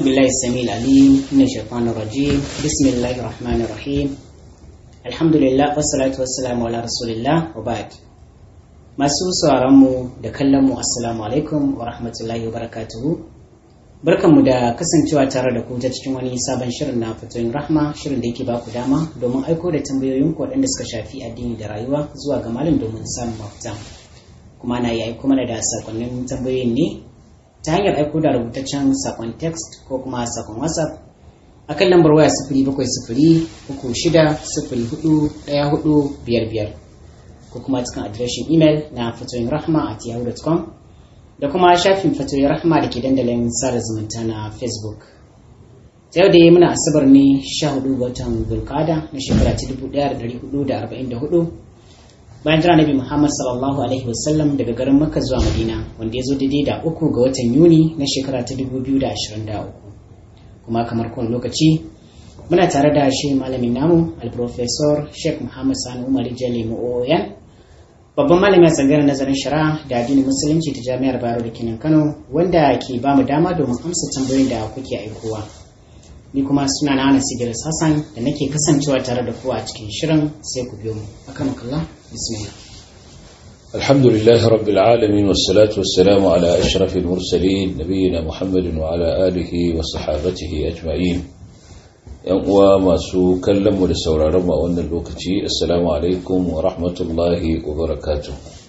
بالله السميع العليم من الشيطان الرجيم بسم الله الرحمن الرحيم الحمد لله والصلاة والسلام على رسول الله وبعد masu sauraronmu da kallonmu assalamu alaikum wa rahmatullahi wa barakatuhu barkanmu da kasancewa tare da ku ta cikin wani sabon shirin na fatoyin rahma shirin da yake ba ku dama domin aiko da tambayoyin ku waɗanda suka shafi addini da rayuwa zuwa ga malam domin samun mafita kuma na yi aiko mana da sakonnin tambayoyin ne ta hanyar aiko da rubutaccen sakon text ko kuma sakon whatsapp a kan lambar waya sifiri bakwai sifiri uku shida sifiri hudu ɗaya hudu biyar biyar ko kuma cikin adireshin imel na fatoyin rahma at yahoo.com da kuma shafin fatoyin rahma da ke dandalin sada zumunta na facebook ta yau da yi muna asabar ne 14 ga watan zulkada na shekara ta 1444 bayan jira nabi muhammad sallallahu alaihi wasallam daga garin makka zuwa madina wanda ya zo daidai da uku ga watan yuni na shekara ta 2023 kuma kamar kowane lokaci muna tare da shi malamin namu alprofesor sheikh muhammad sani umar jale mu'oyan babban malamin tsangar nazarin shari'a da addinin musulunci ta jami'ar bayero da kenan kano wanda ke ba mu dama domin amsa tambayoyin da kuke aikowa ni kuma suna na ana sigiris hassan da nake kasancewa tare da ku a cikin shirin sai ku biyo mu akan kalla bismillah الحمد لله رب العالمين والصلاة والسلام على أشرف المرسلين نبينا محمد وعلى آله وصحابته أجمعين uwa masu kallonmu da sauraronmu a wannan lokaci assalamu alaikum wa rahmatullahi wa barakatu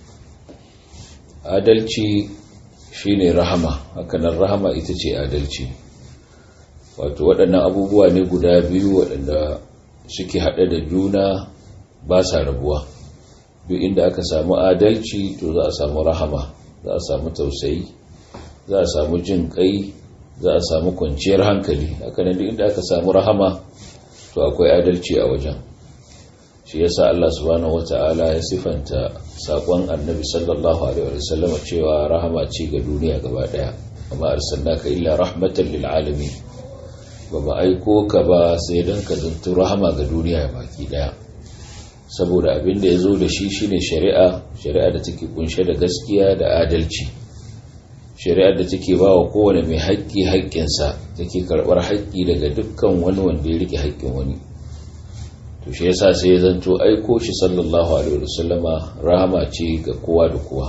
adalci shine rahama hakanan rahama ita ce adalci wato waɗannan abubuwa ne guda biyu waɗanda suke haɗe da juna ba sa rabuwa duk inda aka samu adalci to za a samu rahama za a samu tausayi za a samu jin kai za a samu kwanciyar hankali hakanan duk inda aka samu rahama to akwai adalci a wajen shi yasa Allah subhanahu wata'ala ya sifanta sakon annabi sallallahu alaihi wasallam cewa rahama ce ga duniya gaba daya amma arsalnaka illa rahmatan lil alamin ba ba aiko ka ba sai dan ka zanto rahama ga duniya baki daya saboda abin da yazo da shi shine shari'a shari'a da take kunshe da gaskiya da adalci shari'ar da take ba wa kowane mai haƙƙi haƙƙinsa take karɓar haƙƙi daga dukkan wani wanda ya rike haƙƙin wani to shi yasa sai ya zanto aiko shi sallallahu alaihi wasallama rahama ce ga kowa da kowa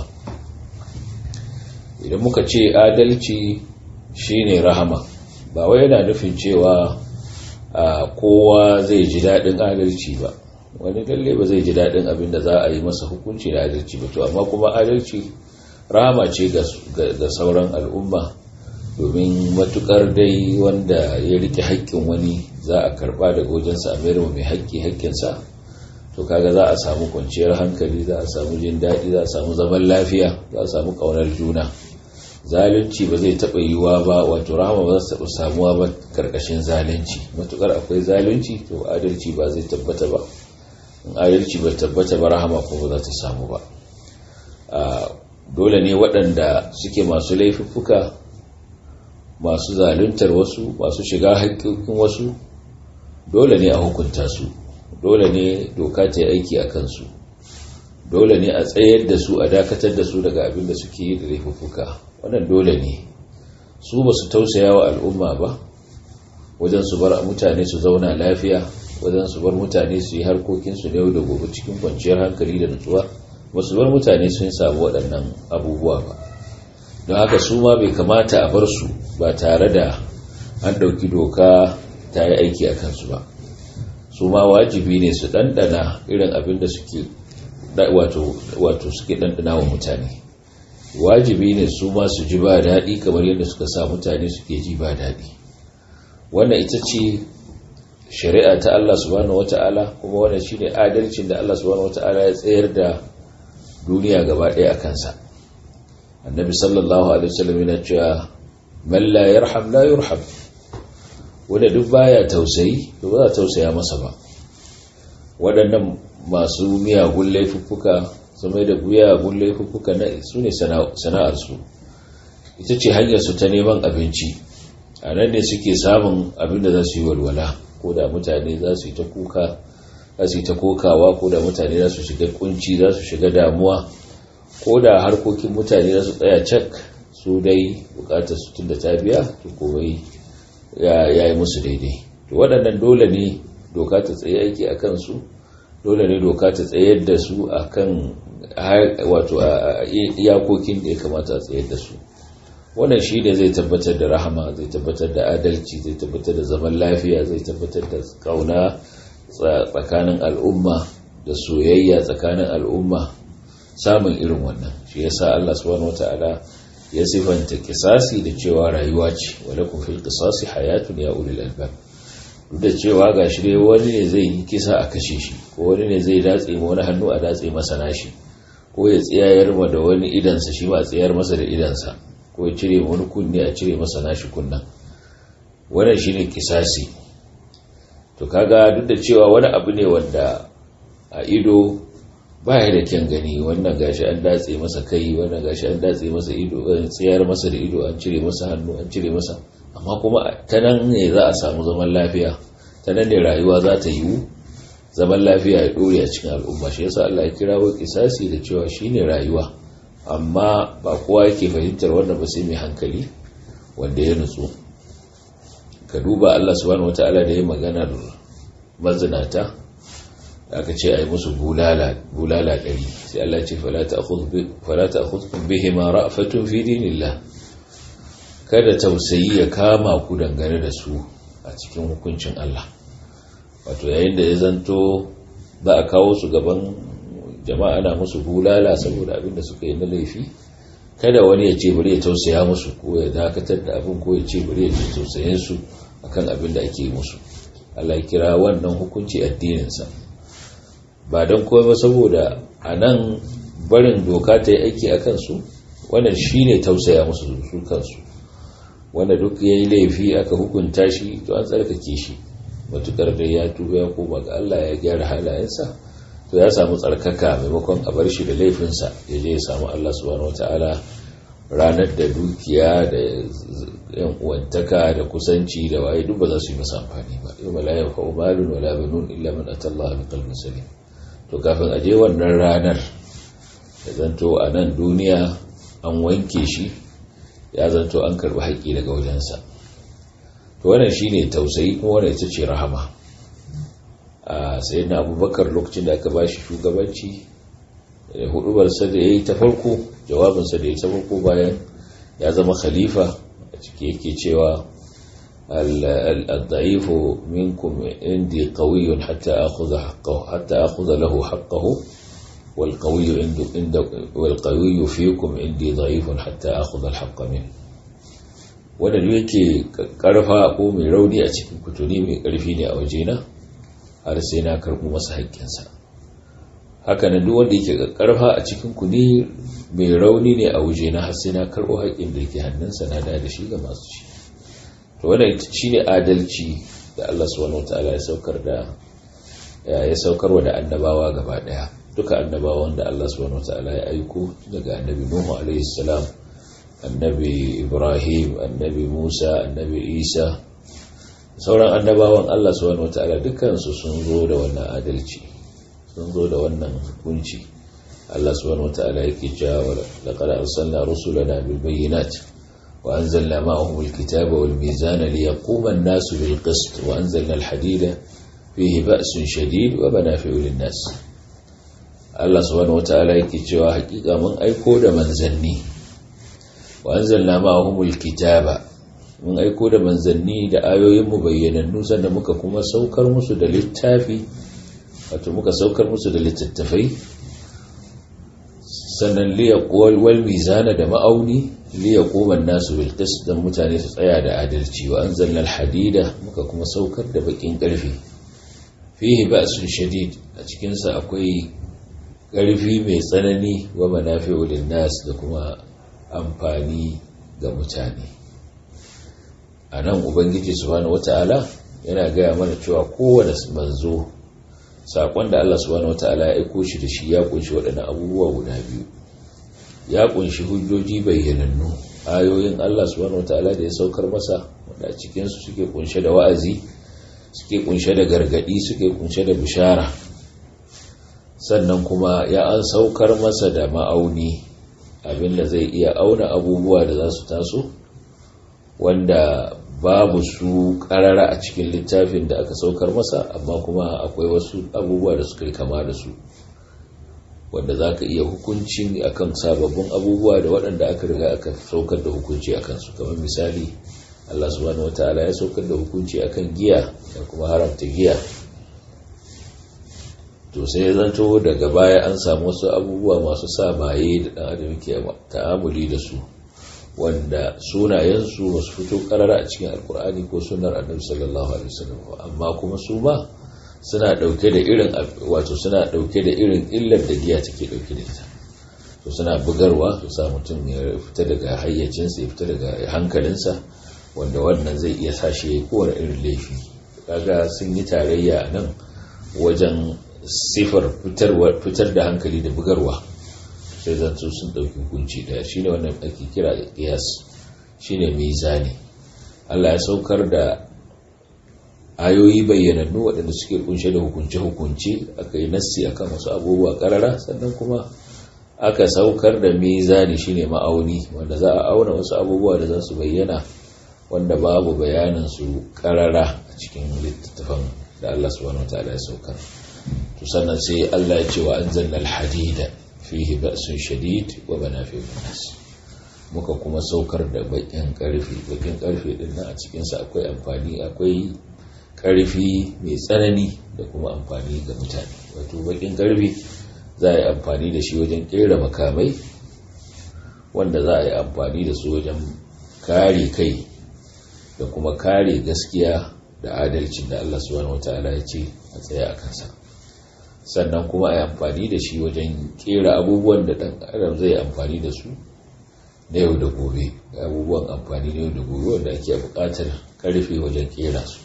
idan muka ce adalci shine rahama ba wai yana nufin cewa kowa zai ji daɗin adalci ba wani lalle ba zai ji daɗin abin da za a yi masa hukunci da adalci ba to amma kuma adalci rahama ce ga sauran al'umma domin matukar dai wanda ya rike haƙƙin wani za a karɓa daga wajensa a mayar mai haƙƙi haƙƙinsa to kaga za a samu kwanciyar hankali za a samu jin daɗi za a samu zaman lafiya za a samu ƙaunar juna zalunci ba zai taɓa yiwuwa ba wato rahama ba za ta taɓa samuwa ba ƙarƙashin zalunci matukar akwai zalunci to adalci ba zai tabbata ba in adalci ba tabbata ba rahama kuma ba za ta samu ba dole ne waɗanda suke masu laifuffuka masu zaluntar wasu masu shiga haƙƙoƙin wasu dole ne a hukunta su dole ne doka ta yi aiki a kansu dole ne a tsayar da su a dakatar da su daga abin da suke yi da laifuffuka wannan dole ne su ba su tausaya wa al'umma ba wajen su bar mutane su zauna lafiya wajen su bar mutane su yi harkokinsu na yau da gobe cikin kwanciyar hankali da nutsuwa wasu bar mutane sun samu waɗannan abubuwa ba don haka su ma bai kamata a bar su ba tare da an ɗauki doka ta yi aiki a kansu ba su ma wajibi ne su ɗanɗana irin abin da suke wato suke ɗanɗana wa mutane wajibi ne su ma su ji ba daɗi kamar yadda suka sa mutane suke ji ba daɗi wannan ita ce shari'a ta Allah subhanahu wata'ala kuma wannan shine adalcin da Allah subhanahu wata'ala ya tsayar da duniya gaba ɗaya a kansa annabi sallallahu alaihi wasallam yana cewa man la yarham la yurham wanda duk baya tausayi to ba za tausaya masa ba waɗannan masu miyagun laifuffuka su mai da miyagun laifuffuka na su ne sana'ar su ita ce hanyar su ta neman abinci a nan ne suke samun abin da za su yi walwala ko da mutane za su yi ta kuka za su yi ta kokawa ko da mutane za su shiga kunci za su shiga damuwa ko da harkokin mutane za su tsaya cak su dai bukatar su tunda ta biya to komai ya yi musu daidai to waɗannan dole ne doka ta tsaye aiki a kansu dole ne doka ta tsayar da su a kan wato iyakokin da ya kamata a tsayar da su wannan shi ne zai tabbatar da rahama zai tabbatar da adalci zai tabbatar da zaman lafiya zai tabbatar da kauna tsakanin al'umma da soyayya tsakanin al'umma samun irin wannan shi yasa Allah subhanahu wataala ya sifanta kisasi da cewa rayuwa ce wala kun fil qisasi hayatun ya ulil albab duk da cewa gashi dai wani ne zai yi kisa a kashe shi ko wani ne zai datse ma wani hannu a datse masa nashi ko ya tsayar ma da wani idansa shi ba tsayar masa da idansa ko ya cire wani kunne a cire masa nashi kunnan wannan shine kisasi to kaga duk da cewa wani abu ne wanda a ido baya da kyan gani wannan gashi an datse masa kai wannan gashi an datse masa ido an tsayar masa da ido an cire masa hannu an cire masa amma kuma ta nan ne za a samu zaman lafiya ta nan ne rayuwa za ta yiwu zaman lafiya ya dore a cikin al'umma shi yasa Allah ya kira wa kisasi da cewa shine rayuwa amma ba kowa yake fahimtar wannan ba sai mai hankali wanda ya nutsu ka duba Allah subhanahu wataala da ya magana da mazinata aka ce a yi musu bulala ɗari sai Allah ce falata a khudkun bihe ma ra'afatun fi dinillah kada tausayi ya kama ku dangane da su a cikin hukuncin Allah wato yayin da ya zanto za a kawo su gaban jama'a na musu bulala saboda abin da suka yi na laifi kada wani ya ce bari ya tausaya musu ko ya dakatar da abin ko ya ce bari ya ji tausayin su akan abin da ake musu Allah ya kira wannan hukunci addininsa ba don kuma saboda a nan barin doka ta yi aiki a kansu wannan shi ne tausaya musu su kansu wanda duk ya yi laifi aka hukunta shi to an tsarkake shi matukar da ya tuba ya koma ga Allah ya gyara halayensa to ya samu tsarkaka maimakon a bar shi da laifinsa ya je ya samu Allah subhanahu wataala ranar da dukiya da yan uwantaka da kusanci da waye duk ba za su yi masa amfani ba yau la yanfa'u malun wala banun illa man atallaha bi qalbin salim to kafin aje wannan ranar da zanto a nan duniya an wanke shi ya zanto an karbi haƙƙi daga wajensa to wannan shine tausayi kuma wannan ita ce rahama a sayyidina abubakar lokacin da aka bashi shugabanci hudubarsa da ya yi ta farko jawabinsa da ya yi ta farko bayan ya zama khalifa a ciki yake cewa الضعيف منكم عندي قوي حتى أخذ حقه حتى أخذ له حقه والقوي عند عند والقوي فيكم عندي ضعيف حتى أخذ الحق منه wanda duk yake karfa ko mai rauni a cikin kutuni mai karfi ne a wajena har sai na karɓo masa haƙƙinsa haka nan duk wanda yake karfa a cikin ku ne mai rauni ne a wajena har sai na karɓo haƙƙin da yake hannunsa na da da shi ga masu shi to wannan shine adalci da Allah subhanahu wataala ya saukar da ya saukarwa da annabawa gaba daya duka annabawan da Allah subhanahu wataala ya aiko daga annabi Nuhu alaihi salam annabi Ibrahim annabi Musa annabi Isa sauran annabawan Allah subhanahu wataala dukkan su sun zo da wannan adalci sun zo da wannan hukunci Allah subhanahu wataala yake cewa laqad arsalna rusulana bil bayyinat وأنزلنا معهم الكتاب والميزان ليقوم الناس بالقسط وأنزلنا الحديد فيه بأس شديد ومنافع للناس الله سبحانه وتعالى يكتشوا حقيقة من أيكود منزلني وأنزلنا معهم الكتاب من أيكود منزلني da ayoyin mu bayyanannu sannan muka kuma saukar musu da littafi wato muka saukar musu da littattafai sannan liyaqwal wal mizana da ma'auni liyaquma an-nasu bil qist dan mutane su tsaya da adalci wa anzalna al-hadida muka kuma saukar da bakin karfi fihi ba'sun shadid a cikin sa akwai karfi mai tsanani wa manafi'u lin-nas da kuma amfani ga mutane anan ubangiji subhanahu wata'ala yana gaya mana cewa kowane manzo sakon da Allah subhanahu wataala ya aiko shi da shi ya kunshi waɗannan abubuwa guda biyu ya kunshi hujjoji bayyanannu ayoyin Allah subhanahu wataala da ya saukar masa wanda cikin su suke kunshe da wa'azi suke kunshe da gargadi suke kunshe da bishara sannan kuma ya an saukar masa da ma'auni abinda zai iya auna abubuwa da za su taso wanda babu su karara a cikin littafin da aka saukar masa amma kuma akwai wasu abubuwa da suka yi kama da su wanda za ka iya hukunci akan sababbin abubuwa da waɗanda aka riga aka saukar da hukunci a kansu kamar misali Allah subhanahu wata'ala ya saukar da hukunci akan giya da kuma haramta giya to sai ya zanto daga baya an samu wasu abubuwa masu sa maye da ɗan adam ke ta'amuli da su wanda sunayensu ba su fito karara a cikin alkur'ani ko sunar annabi sallallahu alaihi wasallam amma kuma su ma suna dauke da irin wato suna dauke da irin illar da giya take dauke da ita to suna bugarwa su sa mutum ya fita daga hayyacinsa ya fita daga hankalinsa wanda wannan zai iya sa shi kowane irin laifi kaga sun yi tarayya nan wajen sifar fitar da hankali da bugarwa sai zanto sun ɗauki hukunci ɗaya shine wannan ake kira qiyas shine mizani Allah ya saukar da ayoyi bayyanannu waɗanda suke kunshe da hukunce-hukunce aka yi nassi akan wasu abubuwa ƙarara sannan kuma aka saukar da mizani shine ma'auni wanda za a auna wasu abubuwa da za su bayyana wanda babu bayanin su ƙarara a cikin littattafan da Allah subhanahu wataala ya saukar to sannan sai Allah ya ce wa anzalna al-hadida fihi ba'sun shadid wa manafi'un nas muka kuma saukar da bakin karfi bakin karfi din nan a cikin sa akwai amfani akwai karfi mai tsanani da kuma amfani ga mutane wato bakin karfi za a yi amfani da shi wajen kera makamai wanda za a yi amfani da su wajen kare kai da kuma kare gaskiya da adalcin da Allah subhanahu wataala ya ce a tsaye a kansa sannan kuma a yi amfani da shi wajen kera abubuwan da ɗan adam zai amfani da su na yau da gobe abubuwan amfani na yau da gobe wanda ake buƙatar ƙarfe wajen kera su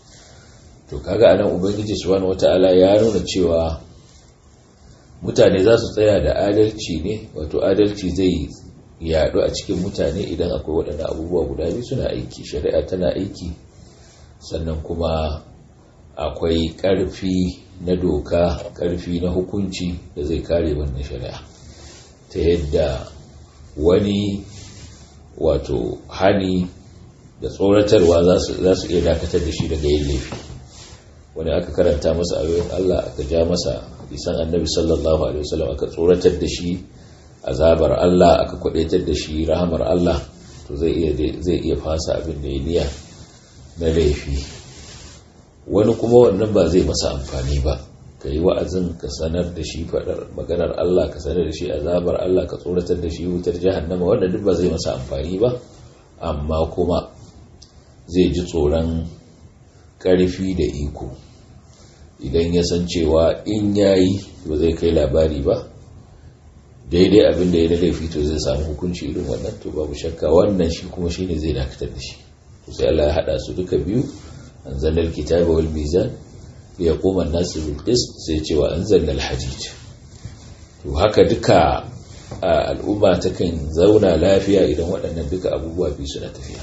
to kaga anan ubangiji subhanahu wata'ala ya nuna cewa mutane za su tsaya da adalci ne wato adalci zai yaɗu a cikin mutane idan akwai waɗannan abubuwa guda biyu suna aiki shari'a tana aiki sannan kuma akwai ƙarfi na doka ƙarfi na hukunci da zai kare wannan shari'a ta yadda wani wato hani da tsoratarwa za su iya dakatar da shi daga yin laifi wani aka karanta masa ayoyin Allah aka ja masa isan annabi sallallahu alaihi wasallam aka tsoratar da shi azabar Allah aka kwadaitar da shi rahamar Allah to zai iya zai iya fasa abin da ya niya na laifi wani kuma wannan ba zai masa amfani ba ka yi wa'azin ka sanar da shi faɗar maganar Allah ka sanar da shi azabar Allah ka tsoratar da shi wutar jahannama wanda duk ba zai masa amfani ba amma kuma zai ji tsoron ƙarfi da iko idan ya san cewa in yayi ba zai kai labari ba daidai abin da ya da laifi to zai samu hukunci irin wannan to babu shakka wannan shi kuma shine zai dakatar da shi to sai Allah ya hada su duka biyu أنزلنا الكتاب والميزان ليقوم الناس بالقسط سيتي وأنزلنا الحديد وهكا دكا al'umma takan zauna lafiya idan waɗannan duka abubuwa biyu suna tafiya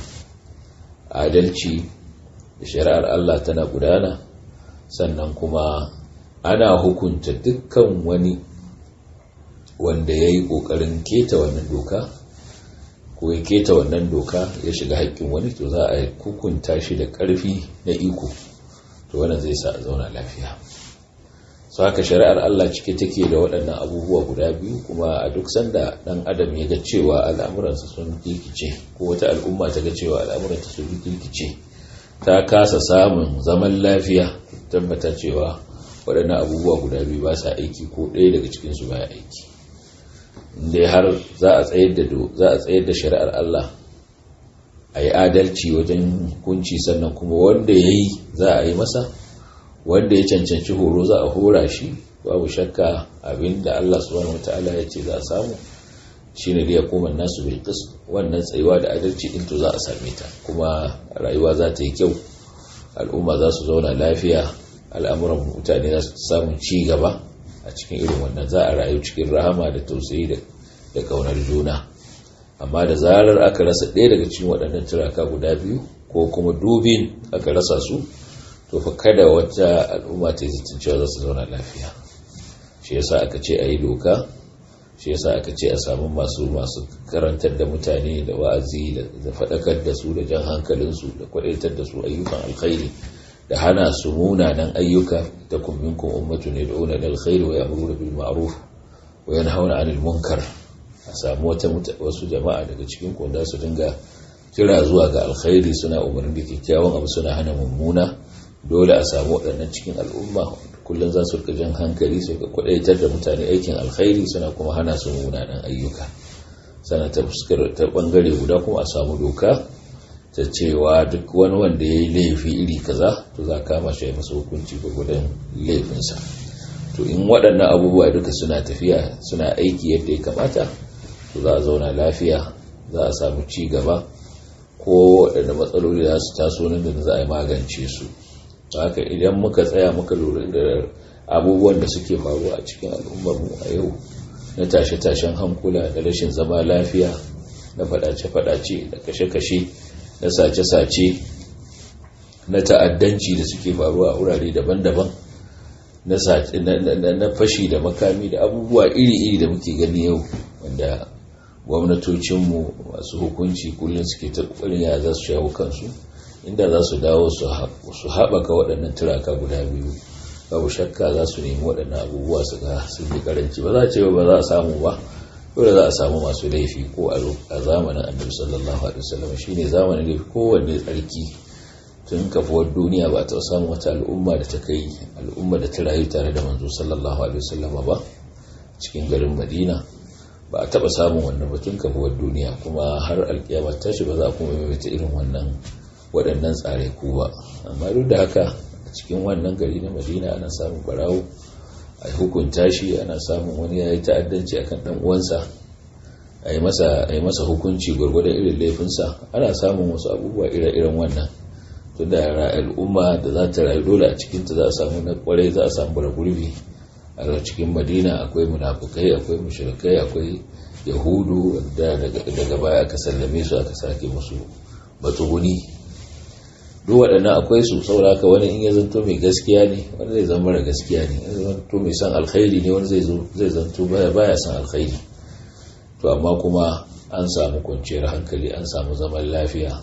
adalci da shari'ar Allah tana gudana sannan kuma ana hukunta dukkan wani wanda ya yi ƙoƙarin keta wannan doka ko ya keta wannan doka ya shiga haƙƙin wani to za a hukunta shi da ƙarfi na iko to wannan zai sa a zauna lafiya su haka shari'ar Allah cike take da waɗannan abubuwa guda biyu kuma a duk sanda ɗan adam ya ga cewa al'amuransa sun kirkice ko wata al'umma ta ga cewa al'amuranta sun kirkice ta kasa samun zaman lafiya tabbata cewa waɗannan abubuwa guda biyu ba sa aiki ko ɗaya daga cikinsu baya aiki inda har za a tsayar da za a tsayar da shari'ar Allah a yi adalci wajen hukunci sannan kuma wanda ya yi za a yi masa wanda ya cancanci horo za a hora shi babu shakka abinda Allah subhanahu wataala ya ce za a samu shine da ya koma nasu bil wannan tsayuwa da adalci din to za a same ta kuma rayuwa za ta yi kyau al'umma za su zauna lafiya al'amuran mutane za su samu ci gaba a cikin irin wannan za a rayu cikin rahama da tausayi da kaunar juna amma da zarar aka rasa ɗaya daga cikin waɗannan turaka guda biyu ko kuma dubin aka rasa su to fa kada wata al'umma ta yi cewa za su zauna lafiya shi yasa aka ce a yi doka shi yasa aka ce a samu masu masu karantar da mutane da wa'azi da faɗakar da su da jan hankalinsu da kwadaitar da su ayyukan alkhairi da hana su munanan ayyuka ta kumminkum ummatu ne da una alkhairi wa ya'muruna bil ma'ruf wa yanhauna 'anil munkar a samu wata wasu jama'a daga cikin ku da su dinga kira zuwa ga alkhairi suna umarni da kyakkyawan abu suna hana mummuna dole a samu waɗannan cikin al'umma kullum za su rika jan hankali su ga kwadaitar da mutane aikin alkhairi suna kuma hana su munanan ayyuka sana ta fuskar ta bangare guda kuma a samu doka ta cewa duk wani wanda ya yi laifi iri kaza to za kama shi masa hukunci gwagwadon laifinsa to in waɗannan abubuwa duka suna tafiya suna aiki yadda ya kamata to za a zauna lafiya za a samu ci gaba ko waɗanda matsaloli za su taso nan da za a yi magance su haka idan muka tsaya muka lura da abubuwan da suke faruwa a cikin al'ummarmu a yau na tashe-tashen hankula da rashin zama lafiya na fadace-fadace da kashe-kashe na sace-sace na ta'addanci da suke faruwa a wurare daban-daban na fashi da makami da abubuwa iri-iri da muke gani yau wanda gwamnatocinmu masu hukunci kullum suke ta ya za su shawo kansu inda za su dawo su haɓaka waɗannan turaka guda biyu babu shakka za su nemi waɗannan abubuwa su ga sun yi karanci ba za a ce ba za a samu ba dole za a samu masu laifi ko a zamanin annabi sallallahu alaihi wasallam shine zamanin laifi kowanne tsarki tun kafuwar duniya ba ta samu wata al'umma da ta kai al'umma da ta rayu tare da manzo sallallahu alaihi wasallam ba cikin garin madina ba a taɓa samun wannan batun kafuwar duniya kuma har alkiyama tashi ba za a kuma maimaita irin wannan waɗannan tsare ku ba amma duk da haka a cikin wannan gari na madina ana samun barawo a hukunta shi ana samun wani ya yi ta'addanci akan ɗan uwansa a yi masa hukunci gwargwadon irin laifinsa ana samun wasu abubuwa ire-iren wannan tun da al'umma da za ta rayu dole a cikinta za a samu na kwarai za a samu bara gurbi a cikin madina akwai munafukai akwai mushrikai akwai yahudu da daga baya aka sallame su aka sake musu matsuguni duk waɗannan akwai su sauraka wani in ya zanto mai gaskiya ne wani zai zama mara gaskiya ne in zanto mai son alkhairi ne wani zai zanto baya baya son alkhairi to amma kuma an samu kwanciyar hankali an samu zaman lafiya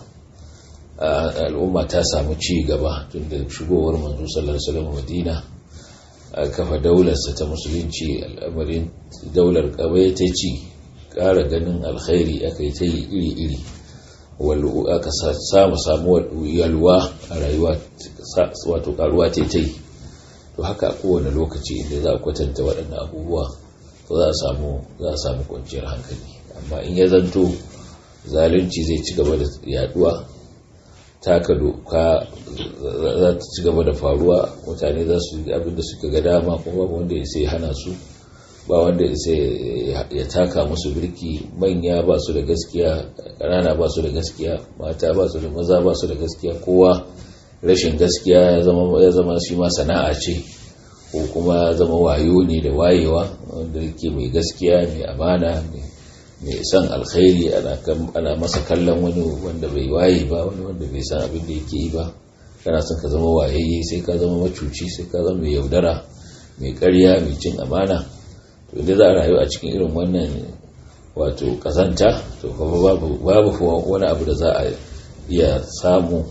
al'umma ta samu ci gaba tun da shigowar manzo sallallahu alaihi wasallam madina a kafa daularsa ta musulunci al'amarin daular kawai ta ci ƙara ganin alkhairi aka yi ta yi iri-iri aka samu samuwar yalwa a rayuwa wato karuwa ta yi to haka a kowane lokaci inda za a kwatanta waɗannan abubuwa to za a samu za a samu kwanciyar hankali amma in ya zanto zalunci zai ci gaba da yaduwa taka doka za ta ci gaba da faruwa mutane za su yi abin da suka ga dama kuma babu wanda ya sai hana su ba wanda ya sai ya taka musu birki manya ba su da gaskiya ƙanana ba su da gaskiya mata ba su da maza ba su da gaskiya kowa rashin gaskiya ya zama shi ma sana'a ce ko kuma ya zama wayo ne da wayewa wanda yake mai gaskiya mai amana mai son alkhairi ana masa kallon wani wanda bai waye ba wani wanda bai san abin da yake yi ba kana son ka zama wayayye sai ka zama macuci sai ka zama mai yaudara mai karya mai cin amana to idan za a rayu a cikin irin wannan wato kazanta to kuma babu wani abu da za a iya samu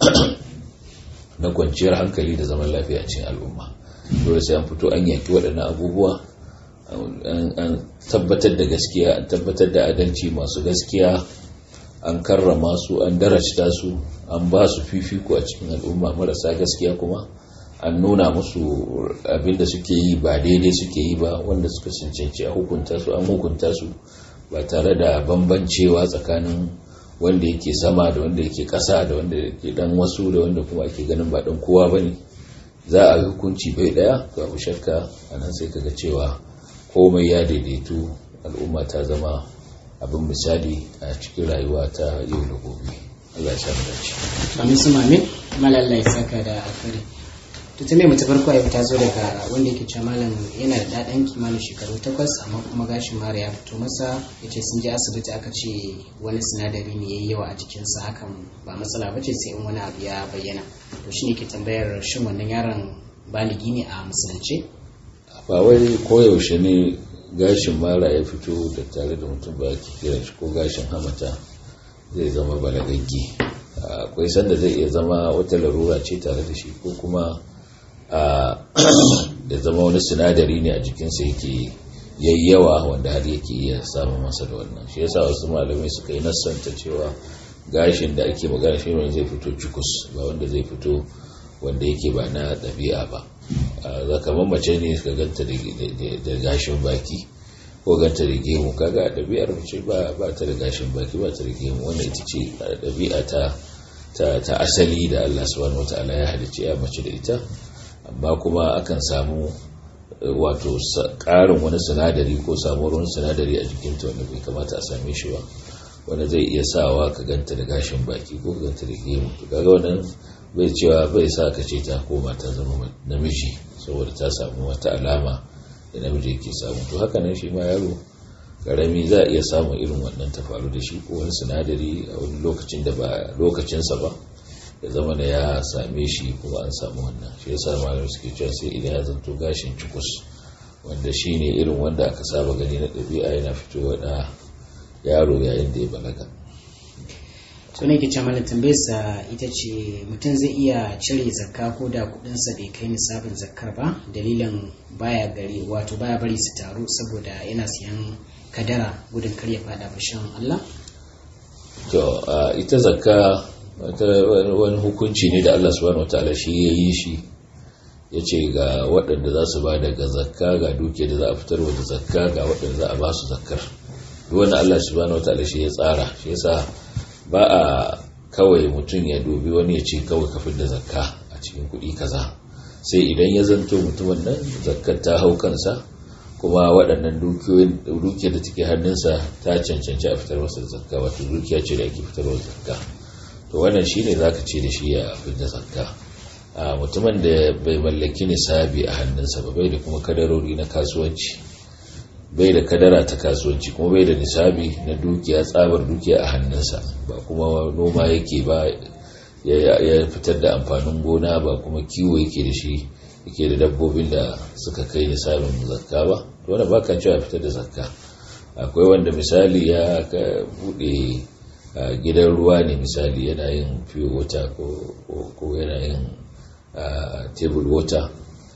na kwanciyar hankali da zaman lafiya cikin al'umma dole sai an fito an yaki waɗannan abubuwa an tabbatar da gaskiya an tabbatar da adalci masu gaskiya an karrama su an darajta su an ba su fifiko a cikin al'umma marasa gaskiya kuma an nuna musu abinda suke yi ba daidai suke yi ba wanda suka cancanci a hukunta su an hukunta su ba tare da bambancewa tsakanin wanda yake sama da wanda yake kasa da wanda yake dan wasu da wanda kuma ake ganin ba dan kowa bane za a yi hukunci bai daya to abu shakka anan sai kaga cewa komai ya daidaitu al'umma ta zama abin misali a cikin rayuwa ta yau da gobe Allah ya samu dace amin su mamin malalla ya saka da alkhairi to ta mai farko yau ta zo daga wanda yake cewa malam yana da daɗan kimanin shekaru takwas amma kuma gashin mara ya fito masa ya ce sun je asibiti aka ce wani sinadari ne ya yi yawa a jikinsa hakan ba matsala ba ce sai in wani abu ya bayyana to shine ke tambayar shin wannan yaron baligi ne a musulunce ba wai koyaushe ne gashin mara ya fito da tare da mutum ba ke kiran shi ko gashin hamata zai zama balagaggi akwai sanda zai iya zama wata larura ce tare da shi ko kuma da zama wani sinadari ne a jikinsa yake yayyawa wanda har yake iya samun masa da wannan shi yasa wasu malamai suka yi nassanta cewa gashin da ake magana shi wanda zai fito cikus ba wanda zai fito wanda yake ba na ɗabi'a ba za ka mace ne ka ganta da gashin baki ko ganta da gemu kaga a ɗabi'ar mace ba ta da gashin baki ba ta da gemu wannan ita ce ɗabi'a ta ta asali da Allah subhanahu wataala ya halicci ya mace da ita amma kuma akan samu wato ƙarin wani sinadari ko samuwar wani sinadari a jikinta wanda bai kamata a same shi ba wanda zai iya sawa ka ganta da gashin baki ko ka ganta da gemu kaga wannan bai cewa bai sa ka ce ta koma ta zama namiji saboda ta samu wata alama da namiji yake samu to haka nan shi ma yaro karami za a iya samun irin wannan ta faru da shi ko wani sinadari a wani lokacin da ba lokacinsa ba ya zama da ya same shi kuma an samu wannan shi yasa malamai suke cewa sai idan ya zanto gashin cikus wanda shi ne irin wanda aka saba gani na ɗabi'a yana fitowa da yaro yayin da ya balaga to ne ke cewa tambayarsa ita ce mutum zai iya cire zakka ko da kudinsa bai kai nisabin zakkar ba dalilin baya gari wato baya bari su taru saboda yana siyan kadara gudun kar ya fada fashin Allah to ita zakka wani hukunci ne da Allah subhanahu wataala shi ya yi shi ya ce ga waɗanda za su ba daga zakka ga duke da za a fitarwa da zakka ga waɗanda za a ba su zakkar duk wanda Allah subhanahu wataala shi ya tsara shi yasa ba a kawai mutum ya dubi wani ya ce kawai kafin da zakka a cikin kuɗi kaza sai idan ya zanto mutumin nan zakkar ta hau kansa kuma waɗannan dukiyar da take hannunsa ta cancanci a fitar masa da zakka wato dukiya ce da ake fitarwa da zakka to wannan shine zaka ce da shi ya fitar zakka a mutumin da bai mallaki nisabi a hannunsa ba bai da kuma kadarori na kasuwanci bai da kadara ta kasuwanci kuma bai da nisabi na dukiya tsabar dukiya a hannunsa ba kuma noma yake ba ya fitar da amfanin gona ba kuma kiwo yake da shi yake da dabbobin da suka kai nisabin zakka ba to wanda baka cewa fitar da zakka akwai wanda misali ya bude gidan ruwa ne misali yana yin pure water ko yana yin table water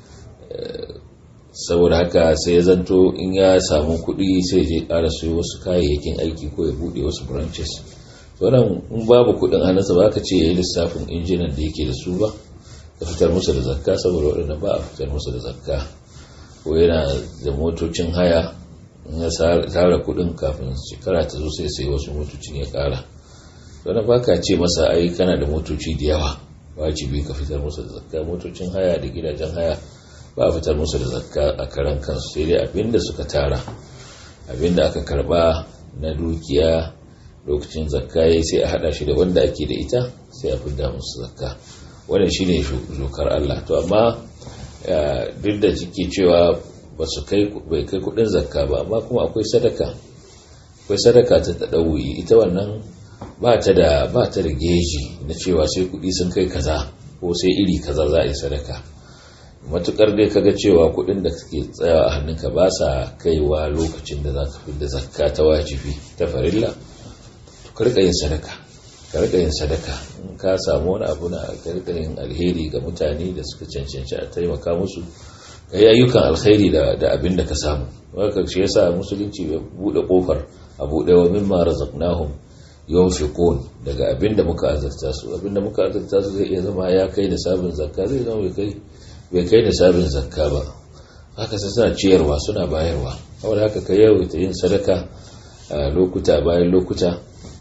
saboda haka sai ya zanto in ya samu kuɗi sai je ƙara siyo wasu kayayyakin aiki ko ya buɗe wasu branches wannan in babu kuɗin hannunsa ba ka ce ya yi lissafin injinan da yake da su ba ya fitar musu da zakka saboda waɗanda ba a fitar musu da zakka ko yana da motocin haya in ya tara kuɗin kafin shekara ta zo sai sai wasu motocin ya ƙara wannan ba ka ce masa ai kana da motoci da yawa wajibi ka fitar musu da zakka motocin haya da gidajen haya ba a fitar musu da zakka a karan kansu sai dai abinda suka tara abinda aka karba na dukiya lokacin zakka yayi sai a hada shi da wanda ake da ita sai a fidda musu zakka wannan shine zokar Allah to amma duk da cike cewa ba su kai bai kai kudin zakka ba amma kuma akwai sadaka akwai sadaka ta tadawuyi ita wannan ba ta da ba ta da geji na cewa sai kudi sun kai kaza ko sai iri kaza za a yi sadaka matukar dai kaga cewa kudin da suke tsayawa a hannunka ba sa kaiwa lokacin da za ka fi da zakka ta wajibi ta farilla to ka rika yin sadaka ka rika yin sadaka in ka samu wani abu na ka rika yin alheri ga mutane da suka cancanci a taimaka musu ka yi ayyukan alheri da da abin da ka samu haka shi yasa musulunci ya bude kofar a bude wa mimma razaqnahum yunfiqun daga abin da muka azurta su abin da muka azurta su zai iya zama ya kai da sabin zakka zai zama bai kai bai kai da sabin zakka ba haka sai suna ciyarwa suna bayarwa saboda haka ka yawaita yin sadaka a lokuta bayan lokuta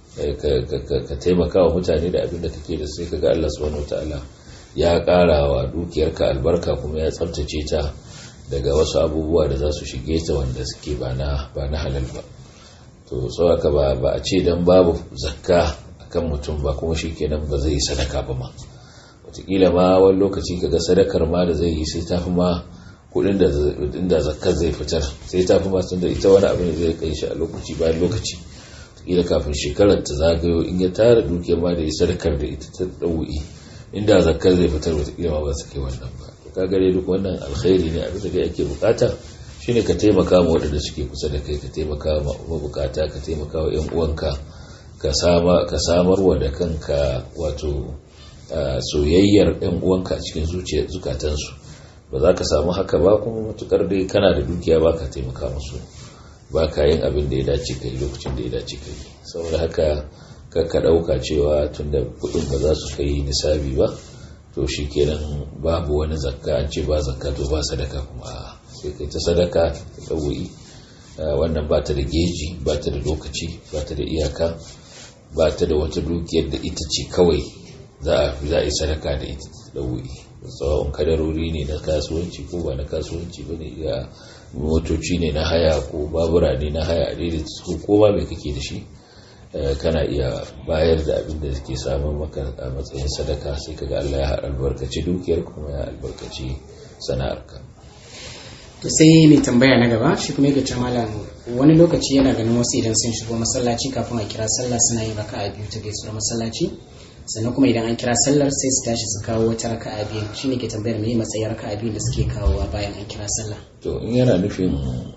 ka taimaka wa mutane da abin da kake da sai kaga Allah subhanahu wataala ya ƙara wa dukiyarka albarka kuma ya tsabtace ta daga wasu abubuwa da za su shige ta wanda suke ba na ba na halal ba to saboda ba ba a ce dan babu zakka akan mutum ba kuma shikenan ba zai yi sadaka ba ma wataƙila ma wani lokaci kaga sadakar ma da zai yi sai ta fi ma kudin da inda zakkar zai fitar sai ta fi ma tunda ita wani abu ne zai kai shi a lokaci bayan lokaci wataƙila kafin shekarar ta zagayo in ya tara dukiyar ma da ya sadakar da ita ta ɗau'i inda zakkar zai fitar wataƙila ma ba su kai wannan ba ka gare duk wannan alkhairi ne abin da dai ake bukata shine ka taimaka ma waɗanda suke kusa da kai ka taimaka ma mabukata ka taimaka wa ƴan uwanka ka sama ka samarwa da kanka wato soyayyar ƴan uwanka a cikin zuciyar zukatansu ba za ka samu haka ba kuma matukar dai kana da dukiya ba ka taimaka musu ba ka yin abin da ya dace kai lokacin da ya dace kai saboda haka ka ɗauka cewa tun da kuɗin ba za su kai nisabi ba to shi kenan babu wani zakka an ce ba zakka to ba sadaka kuma sai kai ta sadaka ta ɗauyi wannan ba ta da geji ba ta da lokaci ba ta da iyaka ba ta da wata dukiyar da ita ce kawai za a yi sadaka da ita ta ɗauyi tsawon kadarori ne na kasuwanci ko ba na kasuwanci ba ne iya motoci ne na haya ko babura ne na haya a daidai ko ba mai kake da shi kana iya bayar da abin da ke samun maka a matsayin sadaka sai kaga Allah ya albarkaci dukiyar kuma ya albarkaci sana'arka to sai mai tambaya na gaba shi kuma yake malam wani lokaci yana ganin wasu idan sun shigo masallaci kafin a kira sallah suna yin raka'a biyu ta gaisuwar masallaci sannan kuma idan an kira sallar sai su tashi su kawo wata raka'a biyu shine ke tambayar me matsayin raka'a biyu da suke kawowa bayan an kira sallah to in yana nufin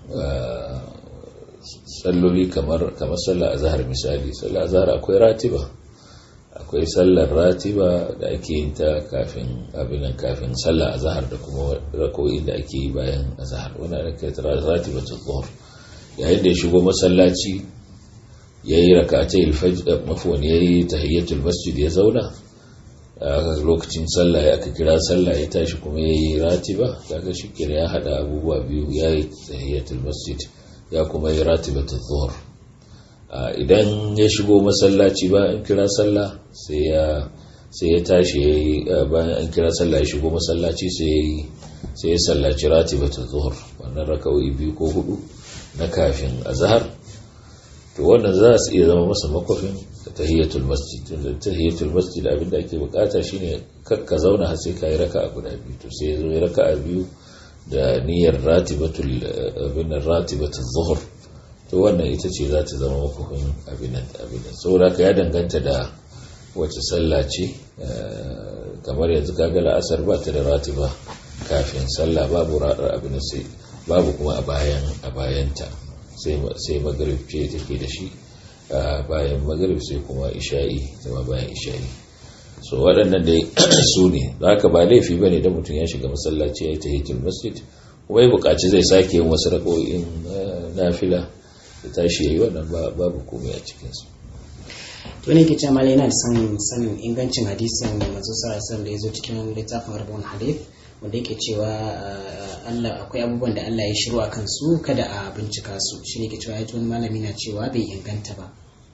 salloli kamar kamar sallar azhar misali sallar azhar akwai ratiba akwai sallar ratiba da ake yin ta kafin abinan kafin sallar azhar da kuma rakoyi da ake yi bayan azhar wannan ake ratiba ta dhuhr yayin da ya shigo masallaci yayi rak'atay al-fajr mafwan yayi tahiyatul masjid ya zauna lokacin sallah ya aka kira sallah ya tashi kuma yayi ratiba kaga shi ya hada abubuwa biyu yayi tahiyatul masjid ya kuma yi ratibatul zuhur idan ya shigo masallaci ba an kira sallah sai ya sai ya tashi bayan an kira sallah ya shigo masallaci sai sai ya sallaci ratibatul zuhur wannan raka'o'i biyu ko hudu na kafin azhar to wannan za su iya zama masa makwafin tahiyatul masjid tunda tahiyatul masjid abinda ake bukata shine kakka zauna har sai ka yi raka'a guda biyu to sai ya zo ya raka'a biyu da niyyar ratibatul abinan ratibatul zuhur to wannan ita ce za ta zama makwafin abinan abinan saboda ka ya danganta da wace sallah ce kamar yanzu kaga la'asar ba ta da ratiba kafin sallah babu raɗar abin sai babu kuma a bayan a bayanta sai magrib ce take da shi bayan magrib sai kuma isha'i zama bayan isha'i so waɗannan dai su ne za ka ba laifi ba ne da mutum ya shiga masallaci ya yi ta hitul masjid kuma ya buƙaci zai sake yin wasu raƙo'in nafila da tashi ya yi wannan babu komai a cikinsu to ne ke cewa yana da sanin sanin ingancin hadisin da manzo sallallahu da ya zo cikin littafin arbon hadith wanda yake cewa Allah akwai abubuwan da Allah ya shiru a kansu kada a bincika su shi ne ke cewa ya wani malami na cewa bai inganta ba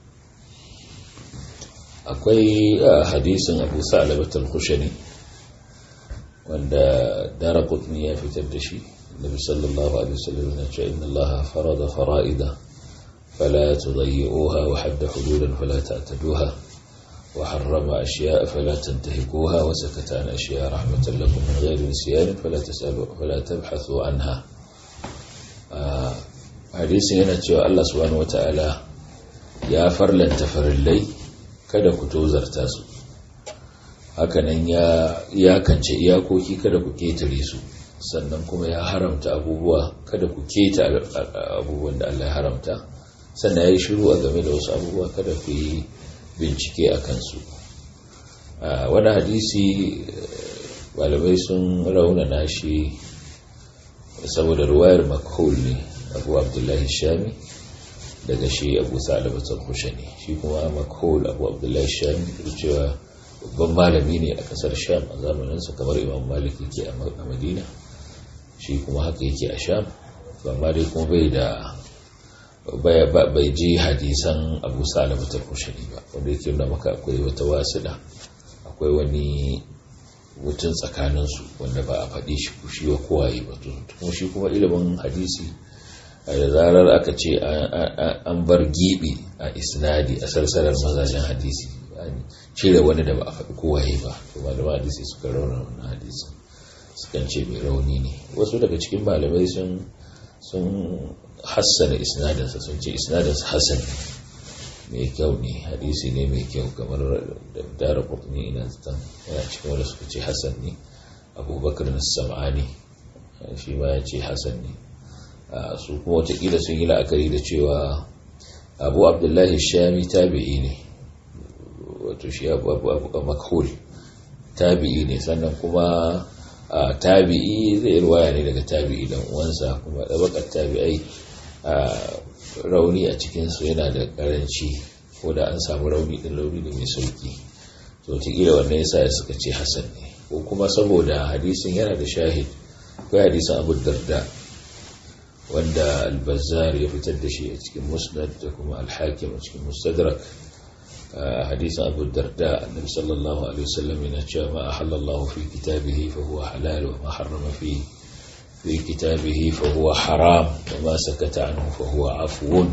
akwai hadisin abu sa'alabat al-khushani wanda daraqutni ya fitar da shi nabi sallallahu alaihi wasallam ya ce inna allaha farada fara'ida fala tudayyi'uha wa hadda hududan fala ta'taduha wa harrama ashya'a fala tantahikuha wa sakata an ashya'a rahmatan lakum min ghairi nisyan fala tasalu fala tabhathu anha hadisin yana cewa Allah subhanahu wataala ya farlanta farillai kada ku tozarta su hakanan ya iyakance iyakoki kada ku ketare su sannan kuma ya haramta abubuwa kada ku keta abubuwan da Allah ya haramta sannan ya yi shiru a game da wasu abubuwa kada ku yi bincike a kansu wani hadisi malamai sun raunana shi saboda ruwayar makhul ne abu abdullahi shami daga shi abu sa'alabatar kushani shi kuma makhul abu abdullahi shami da cewa babban malami ne a kasar sham a zamaninsa kamar imam malik yake a madina shi kuma haka yake a sham amma dai kuma bai da bai ji hadisan abu sa'alabatar kushani ba wanda yake nuna maka akwai wata wasuɗa akwai wani mutum tsakaninsu wanda ba a faɗi shi shi wa kowaye ba kuma shi kuma ilimin hadisi da zarar aka ce an bar gibi a isnadi a sarsarar mazajen hadisi cire wani da ba a faɗi kowaye ba to malaman hadisi suka rauna wannan hadisi sukan ce mai rauni ne wasu daga cikin malamai sun sun hassana isnadinsa sun ce isnadinsa hassan mai kyau ne hadisi ne mai kyau kamar da dara kurtuni ina zaton yana cikin wanda suka ce hassan ne abubakar sam'ani shi ma ya ce hasan ne su kuma watakila sun yi la'akari da cewa abu abdullahi shami tabi'i ne wato shi abu makhul tabi'i ne sannan kuma tabi'i zai ruwaya ne daga tabi'i dan uwansa kuma ɗabakar tabi'ai rauni a cikinsu yana da karanci ko da an samu rauni ɗin rauni ne mai sauki to wataƙila wannan yasa suka ce hasan ne ko kuma saboda hadisin yana da shahid akwai hadisin abu darda wanda albazar ya fitar da shi a cikin musnad da kuma alhakim a cikin mustadrak hadisin abu darda annabi sallallahu alaihi wasallam yana cewa ma ahallallahu fi kitabihi fa huwa halal wa ma harrama fi fi kitabihi fa huwa haram wa ma sakata anhu fa huwa afwun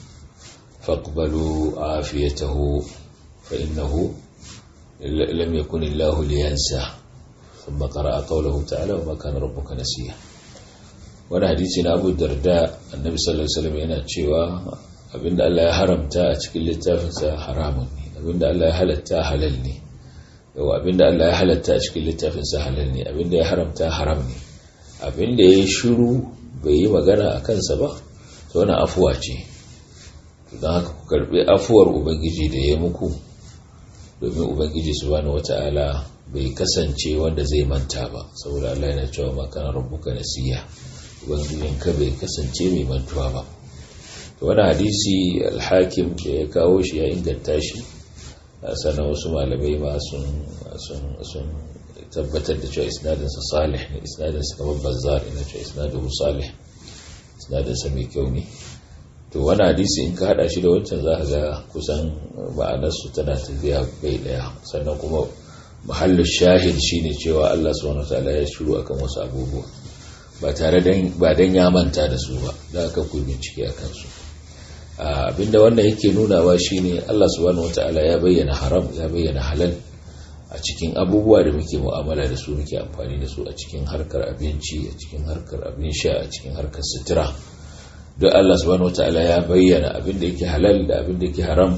faqbalu afiyatahu fa innahu lam yakun illahu liyansa ثم قرأ قوله تعالى وما كان ربك نسيا wani hadisi na abu darda annabi sallallahu alaihi wasallam yana cewa abinda Allah ya haramta a cikin littafinsa haramun ne abinda Allah ya halatta halal ne yau abinda Allah ya halatta a cikin littafinsa halal ne abinda ya haramta haram ne abinda ya yi shiru bai yi magana a kansa ba to wani afuwa ce don haka ku karbi afuwar ubangiji da ya muku domin ubangiji subhanahu wata'ala bai kasance wanda zai manta ba saboda Allah yana cewa ma kana rabbuka nasiya ubangijinka bai kasance mai mantuwa ba to wani hadisi alhakim da ya kawo shi ya inganta shi sannan wasu malamai ma sun tabbatar da cewa isnadinsa salih ne isnadinsa kamar bazzar ina cewa isnadinsa salih isnadinsa mai kyau ne to wani hadisi in ka hada shi da wancan za ka ga kusan ma'anarsu tana tafiya bai daya sannan kuma mahallin shahid shine cewa Allah subhanahu wataala ya shiru akan wasu abubuwa ba tare ba dan ya manta da su ba da aka ku bincike akan su abinda wannan yake nunawa shine Allah subhanahu wataala ya bayyana haram ya bayyana halal a cikin abubuwa da muke mu'amala da su muke amfani da su a cikin harkar abinci a cikin harkar abin sha a cikin harkar sutura don Allah subhanahu wataala ya bayyana abin da yake halal da abin da yake haram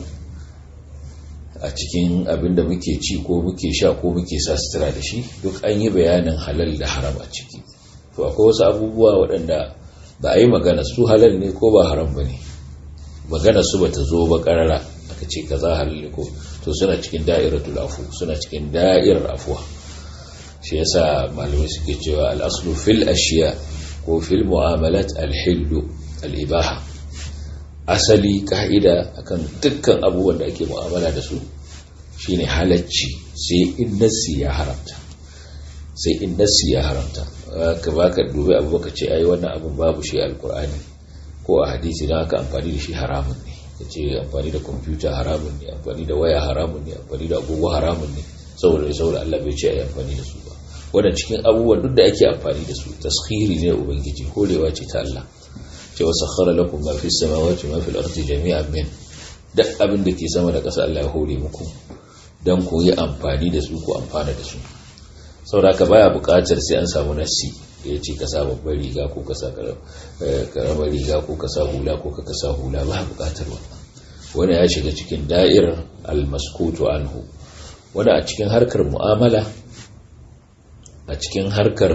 a cikin abin da muke ci ko muke sha ko muke sa sutura da shi duk an yi bayanin halal da haram a ciki to akwai wasu abubuwa waɗanda ba a yi magana su halal ne ko ba haram ba ne magana su ba ta zo ba ƙarara aka ce ka za halal ne ko to suna cikin da'iratul afu suna cikin da'irar afuwa shi yasa malamai suke cewa al'aslu fil ashiya ko fil mu'amalat al-hillu al-ibaha asali ka'ida akan dukkan abubuwan da ake mu'amala da su shine halacci sai in nassi ya haramta sai in nassi ya haramta ka baka dubi abu baka ce ai wannan abun babu shi alkur'ani ko a hadisi don haka amfani da shi haramun ne ka ce amfani da kwamfuta haramun ne amfani da waya haramun ne amfani da agogo haramun ne saboda saboda Allah bai ce ai amfani da su ba wannan cikin abubuwan duk da ake amfani da su taskhiri ne ubangiji horewa ce ta Allah ce wa sakhara lakum ma fi samawati ma fi al-ardi jami'an min duk abin da ke sama da ƙasa Allah ya hore muku dan ku yi amfani da su ku amfana da su saboda ka baya buƙatar sai an samu nasi da ya ce ka sa babbar riga ko ka sa karamar riga ko ka sa hula ko ka sa hula ba buƙatar wannan wani ya shiga cikin da'irar al-maskutu anhu wani a cikin harkar mu'amala a cikin harkar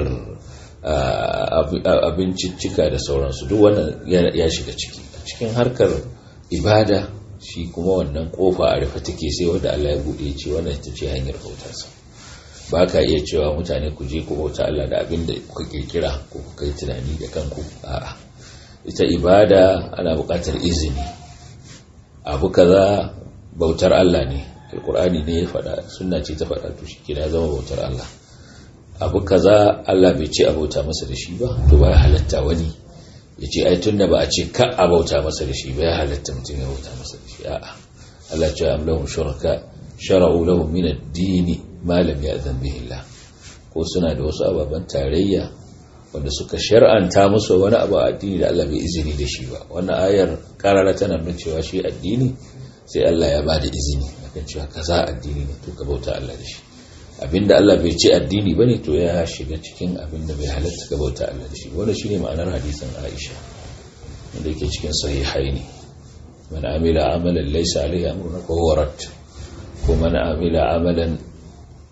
abinciccika da sauransu duk wannan ya shiga ciki a cikin harkar ibada shi kuma wannan kofa a rufe take sai wanda Allah ya bude ce wannan ita ce hanyar bautarsa ba ka iya cewa mutane ku je ku bauta Allah da abin da kuka kirkira ko kuka yi tunani da kanku a'a ita ibada ana buƙatar izini abu kaza bautar Allah ne alkur'ani ne ya faɗa sunna ce ta faɗa to shi kina zama bautar Allah abu kaza Allah bai ce abauta masa da shi ba to ba ya halatta wani ya ce ai tunda ba a ce ka abauta masa da shi ba ya halatta mutum ya bauta masa da shi a'a Allah ce am lahum shuraka shara'u lahum min ad-din ma lam ya'zan bihi Allah ko suna da wasu ababan tarayya wanda suka shar'anta musu wani abu a addini da Allah bai izini da shi ba wannan ayar karara tana nuna cewa shi addini sai Allah ya ba da izini akan cewa kaza addini ne to ka bauta Allah da shi abinda Allah bai ce addini bane to ya shiga cikin abinda bai halatta ka bauta Allah da shi wannan shine ma'anar hadisin Aisha wanda yake cikin sahihaini man amila amalan laysa alayhi amruna fa huwa rad ko man amila amalan